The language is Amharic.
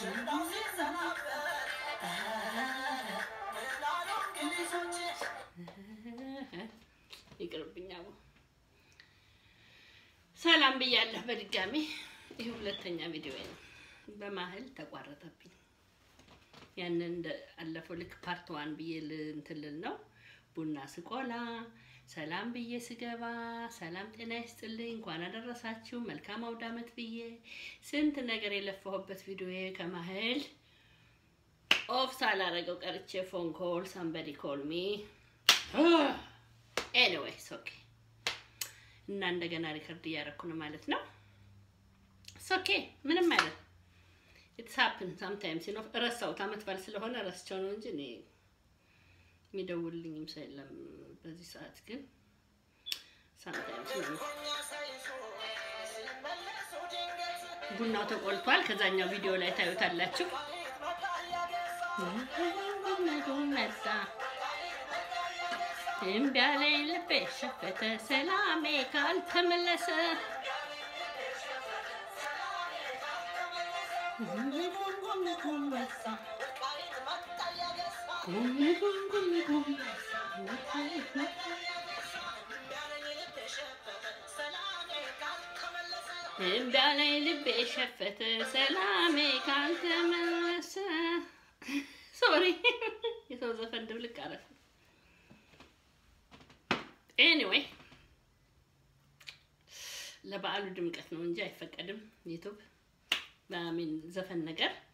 ይቅርብኛ። ሰላም ብያለሁ በድጋሚ። ይህ ሁለተኛ ቪዲዮ ነው። በማህል ተቋረጠብኝ። ያንን እንደ አለፈው ልክ ፓርት ዋን ብዬ እንትን ልል ነው ቡና ስቆላ ሰላም ብዬ ስገባ ሰላም ጤና ይስጥልኝ፣ እንኳን አደረሳችሁ መልካም አውደ ዓመት ብዬ ስንት ነገር የለፋሁበት ቪዲዮ ከማህል ኦፍ ሳላረገው ቀርቼ ፎን ኮል ሳምበዲ ኮል ሚ ኤኒዌይስ ኦኬ። እና እንደገና ሪከርድ እያደረኩ ነው ማለት ነው። ኦኬ ምንም አይነት ኢትስ ሀፕን ሳምታይምስ ነው። ረሳሁት፣ አመት በዓል ስለሆነ ረስቸው ነው እንጂ እኔ የሚደውልልኝም ሰው የለም በዚህ ሰዓት። ግን ሳምታይምስ ነው። ቡናው ተቆልቷል። ከዛኛው ቪዲዮ ላይ ታዩታላችሁ። መጣ እምቢ አለኝ ልቤ ሸፈተ ሰላሜ ካልተመለሰ እምቢ አለኝ ልቤ ሸፈተ ሰላሜ ካልተመለሰ። ሶሪ የሰው ዘፈን ድብልቅ አረፍ። ኤኒዌይ ለበዓሉ ድምቀት ነው እንጂ አይፈቀድም ዩቱብ በሚን ዘፈን ነገር